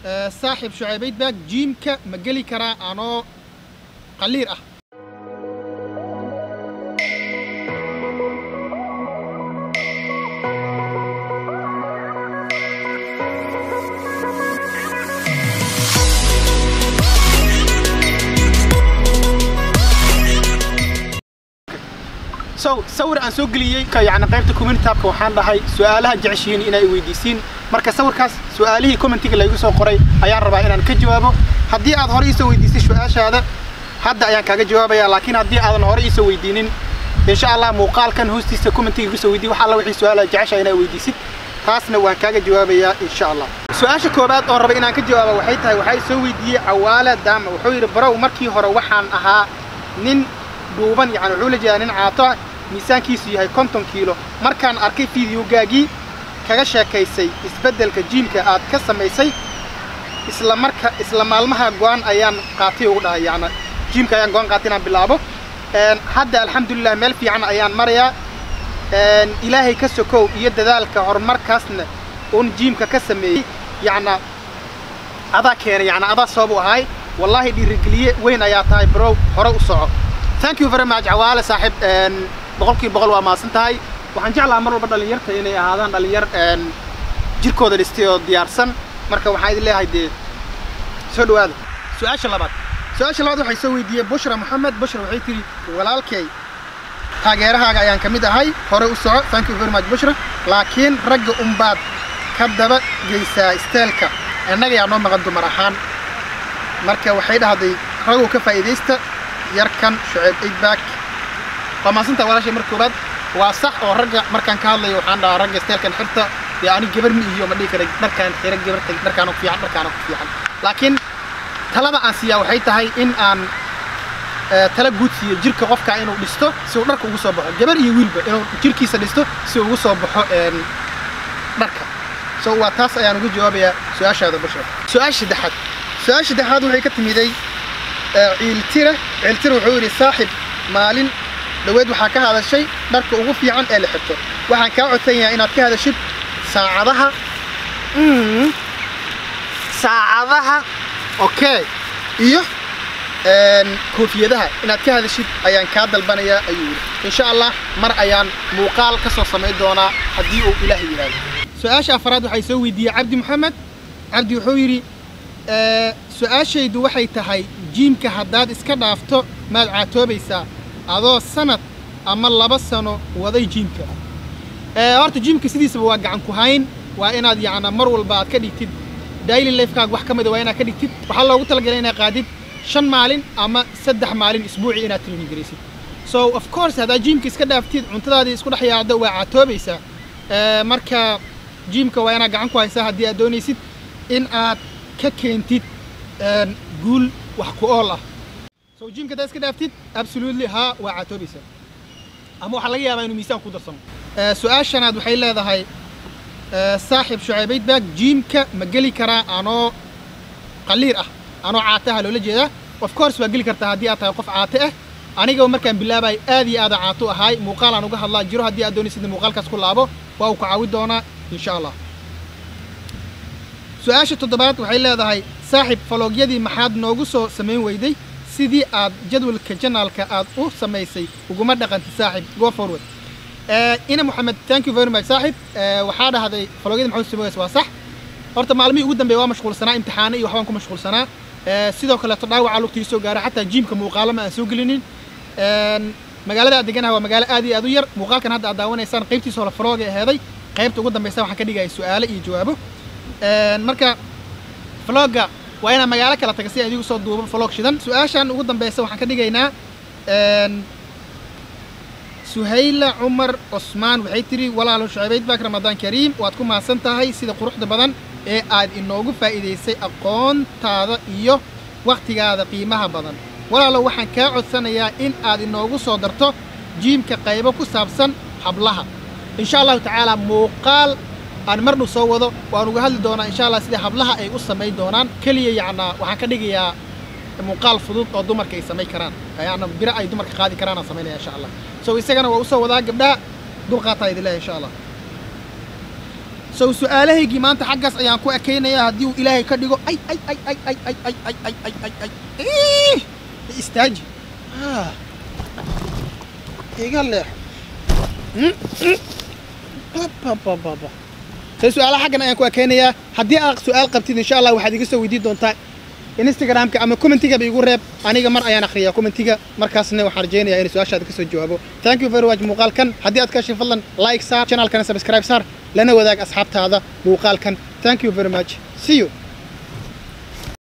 saaxiib shucaybayd baag jiimka ma geli karaa anoo qaliir ah so sawir aan soo geliyey yani qaybta community tabka waxaan dhahay su'aalaha jeceshihiin inay weydiisiin marka sawirkaas su'aalihii commentiga laygu soo qoray ayaan rabaa inaan ka jawaabo haddii aad hore iisoo weydiisay su'aashaada hadda ayaan kaaga jawaabaya laakiin haddii aadan hore iisoo weydiinin insha allah muuqaalkan hoostiisa commentiga igu soo weydiy wax alla wixii su'aalaha jecesha inaa weydiisid taasna waan kaaga jawaabayaa insha allah su-aasha koobaad oo raba inaan ka jawaaba waxay tahay waxaa soo weydiiyey cawaala daama wuxuu yidhi barow markii hore waxaan ahaa nin dhuuban yani wuxuu la jeedaa nin caato ah miisaankiisu yahay konton kiilo markaan arkay fideogaagii kaga sheekaysay isbeddelka jiimka aad ka samaysay isla marka isla maalmaha go'aan ayaan qaatay ugu dhahay yani jiimka ayaan go'aan qaatay inaan bilaabo hadda alxamdulilah meel fiican ayaan marayaa ilaahay ka sokow iyo dadaalka horumarkaasna uun jiimka ka sameeyey yacna adaa keenay yani adaa sabab u ahay wallaahi dhiirigeliye weyn ayaa tahay brow hore u soco thank you very much cawaale saaxiib boqolkiiba boqol waa mahadsan tahay waxaan jeclahaa mar walba dhallinyarta inay ahaadaan dhallinyar jirkooda dhistay oo diyaarsan marka waxaan idin leeyahay dee soo dhawaada su-aasha labaad su-aasha labaad waxay soo weydiiyey bushra moxamed bushra waxay tiri walaalkay taageerahaaga ayaan ka mid ahay hore u soco thank you very much bushra laakiin ragga unbaad ka daba geysaa isteelka innaga yaa noo maqan dumar ahaan marka waxay dhahday raguu ka faa'iidaysta yarkan shucayb eidback waa maasantaa walaashay mar koobaad waa sax oo ragga markaan ka hadlayo waxaan dhahaa ragga isteelkan xirta dee ani gabar ma iyo ma dhihi kara dharkaan xira gabarta dharkaana ku fiican dharkaana ku fiican laakiin talada aan siiyaa waxay tahay in aan tala guud siiyo jirka qofka inuu dhisto si uu dharka ugu soo baxo gabar iyo wiilba inuu jirkiisa dhisto si uu ugu soo baxo dharka so waa taas ayaan uga jawaabayaa su-aashaada bashar su-aasha saddexaad su-aasha saddexaad waxay ka timiday ciiltira ciiltira wuxuu yidhi saaxib maalin dhaweed waxaa ka hadashay dharka ugu fiican ee la xirto waxaan kaa codsan yahay inaad ka hadashid saacadaha saacadaha okay iyo koofiyadaha inaad ka hadashid ayaan kaa dalbanayaa ayuu yidhi insha allah mar ayaan muuqaal ka soo samayn doonaa haddii uu ilaahay yidhaahdo su-aasha afaraad waxay soo weydiiyey cabdi maxamed cabdi wuxuu yidhi su-aashaydu waxay tahay jiimka haddaad iska dhaafto maad caatoobaysaa adoo sanad ama laba sano waday jiimka horta jiimka sidiisaba waa gacan ku hayn waa inaad yacna mar walba aad ka dhigtid daily lifekaaga wax ka mida waa inaad ka dhigtid waxaa loogu talagalay inaad qaadid shan maalin ama saddex maalin isbuuci inaad training garaysid so of course haddaad jiimka iska dhaaftid cuntadaadii isku dhex yaacdo waa caatoobaysaa marka jiimka waa inaad gacan ku haysaa haddii aad doonaysid in aad ka keentid guul wax ku ool ah so jiimka haddaad iska dhaaftid absolutely haa waa caatoobaysaa ama waxaa laga yaabaa inuu miisaan ku darsamo su-aashanaad waxay leedahay saaxiib shucaybayd baag jiimka ma geli karaa anoo qaliir ah anoo caataha loola jeedaa of course waa geli kartaa haddii aad tahay qof caate ah aniga markaan bilaabay aad iyo aada caato ahay muuqaal aan uga hadlaa jiro haddii aad doonaysid muuqaalkaas ku laabo waa uu ku caawi doonaa insha allah su-aasha toddobaad waxay leedahay saaxiib faloogyadii maxaad noogu soo samayn weyday sidii aad jadwalka janaalka aad u samaysay uguma dhaqantid saaxiib go forward ina moxamed thank you very much saaxiib waxaa dhahday faloogyadii maxaad samays waa sax horta maalmihii ugu dambeeya waa mashquulsanaa imtixaano iyo waxbaan ku mashquulsanaa sidoo kaleeto dhaawaca lugtii soo gaaray xataa jiimka muuqaalo ma aan soo gelinin magaalada aad deganaha waa magaalo aad iyo aad u yar muuqaalkan hadda aad daawanaysaan qaybtiisa hore falooga aheeday qaybta ugu dambeysa waxaan ka dhigaya su-aalo iyo jawaabo marka vlogga waa inaan magaalo kala taga si aan idigu soo duubo vlog shidan su-aashan ugu dambeysa waxaan ka dhigaynaa suhayla cumar cusmaan waxay tiri walaalo shucaybayd baak ramadaan kariim waad ku mahadsan tahay sida quruxda badan ee aad inoogu faa'iidaysay aqoontaada iyo wakhtigaada qiimaha badan walaalo waxaan kaa codsanayaa in aad inoogu soo darto jiimka qaybo ku saabsan hablaha insha allahu tacaala muuqaal aan marnu soo wado waan uga hadli doonaa insha allah sida hablaha ay u samayn doonaan keliya yacnaa waxaan ka dhigayaa muuqaal fudud oo dumarka ay samayn karaan yacna biro ay dumarka qaadi karaan aan samaynaya insha allah so isagana waa usoo wadaa gabdhaha dulqaataa idin leeyahay insha allah sow su-aalahaygii maanta xaggaas ayaan ku ekaynayaa haddii uu ilaahay ka dhigo ay ay ay ay ay ay ay ay ay ay ay ay Ih! istaaji Ah. iga leex Mm, mm. Ba, ba, ba, ba. say su-aalaha xaggan ayaan ku ekaynayaa haddii aad su-aal qabtid insha allah waxaad iga soo weydiin doontaa instagramka ama commentigaba igu reeb aniga mar ayaan akhriyaa commentiga markaasna waxaan rajaynayaa inay su-aashaada kasoo jawaabo thank you very much muuqaalkan haddii aad ka heshay fadlan like saar channelkana subscribe saar lana wadaag asxaabtaada muuqaalkan thank you very much see you